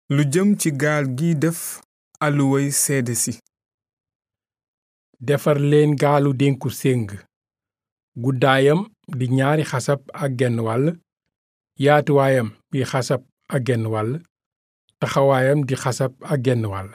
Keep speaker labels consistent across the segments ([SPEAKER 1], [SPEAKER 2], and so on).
[SPEAKER 1] lu jëm ci gaal gi def alluway seede si
[SPEAKER 2] defar leen gaalu dénku séng guddaayam di ñaari xasab ak genn wàll yaatuwaayam di xasab ak genn wàll taxawaayam di xasab ak genn wàll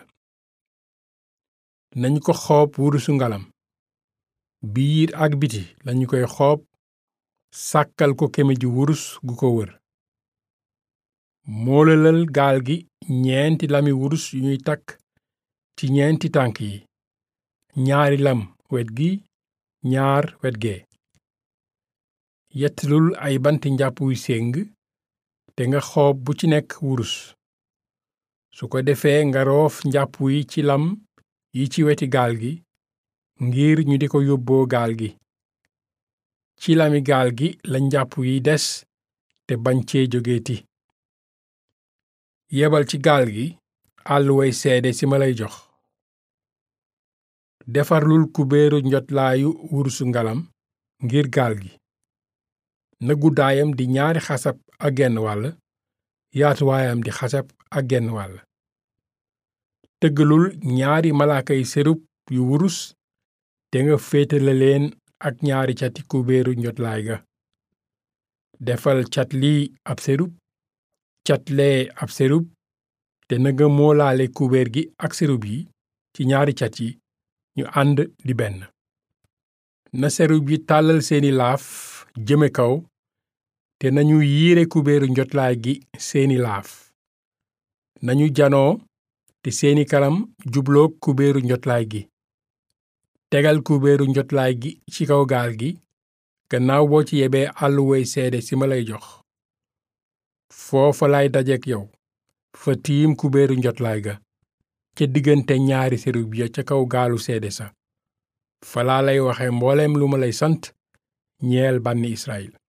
[SPEAKER 2] nañu ko xoob wurusu ngalam biir ak biti lañu koy xoob sàkkal ko kemeju wurus gu ko wër moolalal gaal gi ñeenti lami wurus yu ñuy takk ci ñeenti tànk yi ñaari lam wet gi ñaar wet gee yettlul ay banti njàpp yu séng te nga xoob bu ci nekk wurus su ko defee nga roof njàpp yi ci lam yi ci weti gaal gi ngir ñu di ko yóbboo gaal gi ci lami gaal gi la njàpp yi des te bañ cee jógeeti yebal ci gaal gi àlluway seede si ma lay jox defarlul kubéeru njotlaayu wurusu ngalam ngir gaal gi na guddaayam di ñaari xasab ak genn wàll yaatuwaayam di xasab ak genn wàll tëggalul ñaari malaakay serub yu wurus te nga féetale leen ak ñaari cati kubéeru njotlaay ga defal cat lii ab serub cat lee ab serub te na nga moolaale kubéer gi ak serub yi ci ñaari cat yi ñu ànd di benn na serub yi tàllal seeni laaf jëme kaw te nañu yiire kubéeru njotlaay gi seeni laaf nañu janoo te seeni kanam jubloog kubéeru njotlaay gi tegal kubéeru njotlaay gi ci kaw gaal gi gannaaw boo ci yebee àlluway seede si ma lay jox foofa lay dajeek yow fa tiim kubéeru njotlaay ga ca diggante ñaari serub ya ca kaw gaalu seede sa falaa lay waxe mbooleem lu ma lay sant ñeel bànni Israyil